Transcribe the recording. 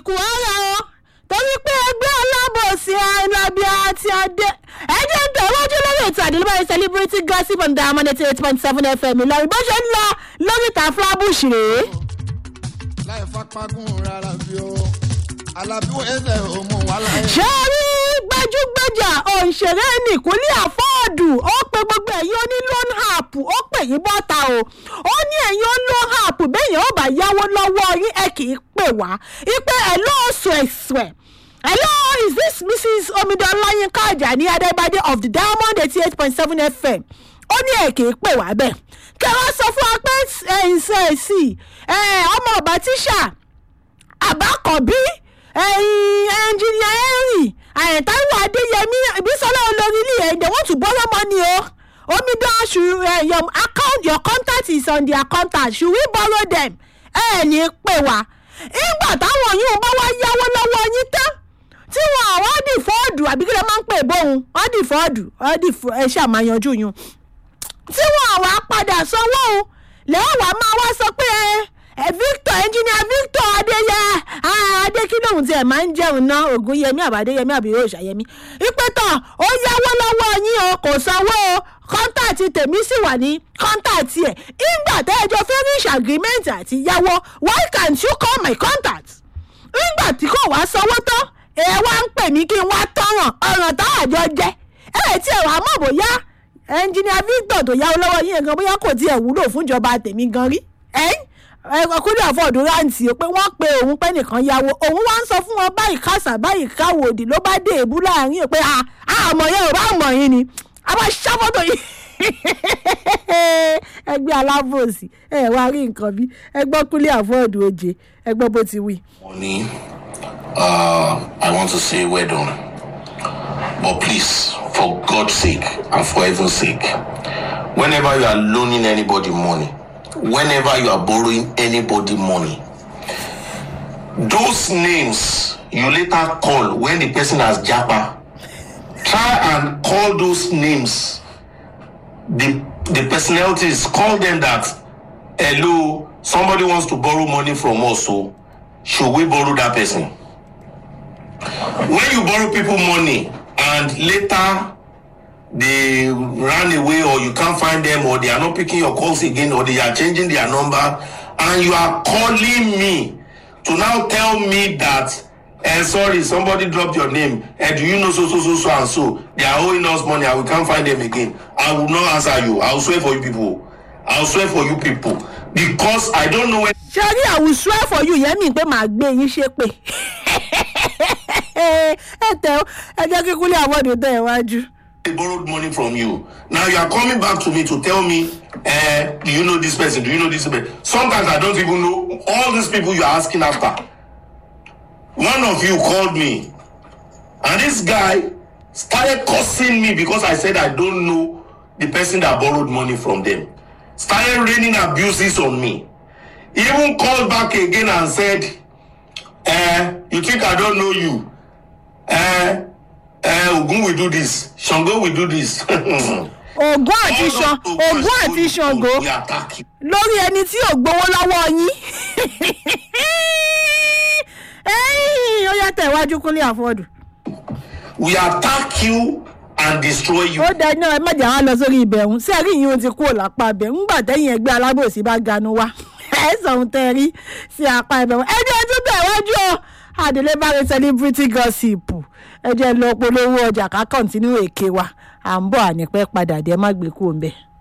àsìkò ọ̀rọ̀ o torí pé ẹgbẹ́ alábòsí alábíà àti adé ẹjẹ́ ń tẹ̀wájú lórí ètò àdìlúbáyé celebrity gossip on diamond eighty eight point seven fm ìlọrin bó ṣe ń lọ lórí ìta fúlábùṣì rèé. láì fapágún rárá bí o alábí ẹsẹ̀ òmù wà láyé. ṣé rí gbajúgbajà òǹṣèré nìkúnlẹ̀ àfọ́ọ̀dù ó pe gbogbo ẹ̀yin oní loan app ó pè yín bọ́ta o ó ní ẹ̀yin ó loan app bẹ́yìn ó bá yáwó lọ́wọ́ yín ẹ kì í pè wá ipe ẹ̀ lóòsù ẹ̀sùẹ̀ hello is this mrs omidan láyínká ajani adébádé of the diamond eighty eight point seven fm ó ní ẹ̀ kì í pè wá bẹ́ẹ̀ kí ẹ wá sọ fún wa pé ẹ̀yìn sẹ́ẹ̀sì ọmọ ọba tíṣà àbákọ̀bí ẹ̀yìn ẹnjìnìà henry àyẹ̀táwò adéyẹmí ìbísọ́lá olórí ilé ẹ̀ they want to borrow money o omidan should uh, your account your contact is on their contact should we borrow them ẹ ẹ̀ ní pè wá ìgbà táwọn yìí bá wá yáwó lọ́wọ́ yín tán tí wọn àwọn dì fọ́ọ̀dù àbí kí ló máa ń pè bóun wọ́n dì fọ́ọ̀dù wọ́n dì fọ́ ẹ ṣàmáyanjú yún tí wọn àwa padà sanwó o lẹ́wọ̀n wá máa wá sọ pé ẹ victor engineer victor adéyẹ adékínlóhùn tí ẹ máa ń jẹun ná ògúnyẹmí àbádéyẹmí àbí yóò ṣàyẹmí ìpẹtọ ó yáwó lọ́wọ́ yín o kò sanwó o kọ́ńtàtì tèmi sì wà ní kọ́ńtàtì ẹ̀ ìgbà tẹ́jọ́ finish agreement àti yáwó why can't you call my contact ìgbà tí kò wá sanwó tán ẹ wá ń pè mí kí n wá tọ̀ràn ọ̀ràn tá àjọ jẹ ẹ tí ẹ wàá mọ̀ bóyá ẹnjìnìà victor tó yáwó lọ́wọ́ yín gan bóyá kò tiẹ̀ wúlò fúnjọba tèmi gan rí ọkùnrin àfọ̀dù rántí pé wọ́n pe òun pé nìkan yáwó òun wá ń sọ fún wọn báyìí kásà báyìí káwò òdì ló bá dé èbú láàrin pé àmọ̀ yẹn ò bá mọ̀ yín ni a máa ṣàfọ́tò yìí ẹgbẹ́ alábòsí ẹ wá rí nǹkan bí ẹgbọ́n kúlẹ̀ àfọ̀dù oje ẹgbọ́n bó ti wí. Money, uh, I want to say well done. But please, for God's sake and for heaven's sake, whenever you are loaning anybody money, whenever you are borrowing anybody money, those names you later call when the person has japa, try and call those names. The the personalities call them that hello, somebody wants to borrow money from us, so should we borrow that person? When you borrow people money and later they ran away or you can't find them or they are not picking your calls again or they are changing their number and you are calling me to now tell me that eh sorry somebody dropped your name eh do you know so so so so and so they are owing us money and we can't find them again i will not answer you i will swear for you people i will swear for you people because i don't know when ṣe rí àwùjọ ẹ̀fọ́ yìí yẹn mi pé màá gbé yín ṣe pé ẹ tẹ ọ ẹ jẹ́ kí kúlẹ̀ àwọ̀dù tẹ̀ wájú. they borrowed money from you. Now you are coming back to me to tell me, uh, do you know this person? Do you know this person? Sometimes I don't even know all these people you are asking after. One of you called me, and this guy started cursing me because I said I don't know the person that borrowed money from them. Started raining abuses on me. He even called back again and said, uh, you think I don't know you? Uh, uh, Ogun will do this. Shango will do this. ògùn àti ṣan ògùn àti ṣango We attack you. lórí ẹni tí ò gbowó lọ́wọ́ yín Ẹ́yìn, ó yá tẹ̀ wájú kúnlẹ̀ àfọ̀dù. We attack you and destroy you. ó dáná ẹ má jà wá lọ sórí ibẹ̀ ọ̀hún sí ẹ̀rí yìí ó ti kúrò lápá ibẹ̀ ńgbà tẹ́yìn ẹgbẹ́ alábòsí bá ganu wá ẹ sọ̀hún tẹ́ ẹ rí sí apá ibẹ̀ wọn ẹjọ́ tún bẹ̀ wájú ọ àdèlé bá rí celebrity gossip ẹ jẹ́ lọ polówó ọjà ká kọ́ńtínú èké wa à ń bọ̀ ànípẹ́ padà dé ẹ má gbé kúrò ń bẹ̀.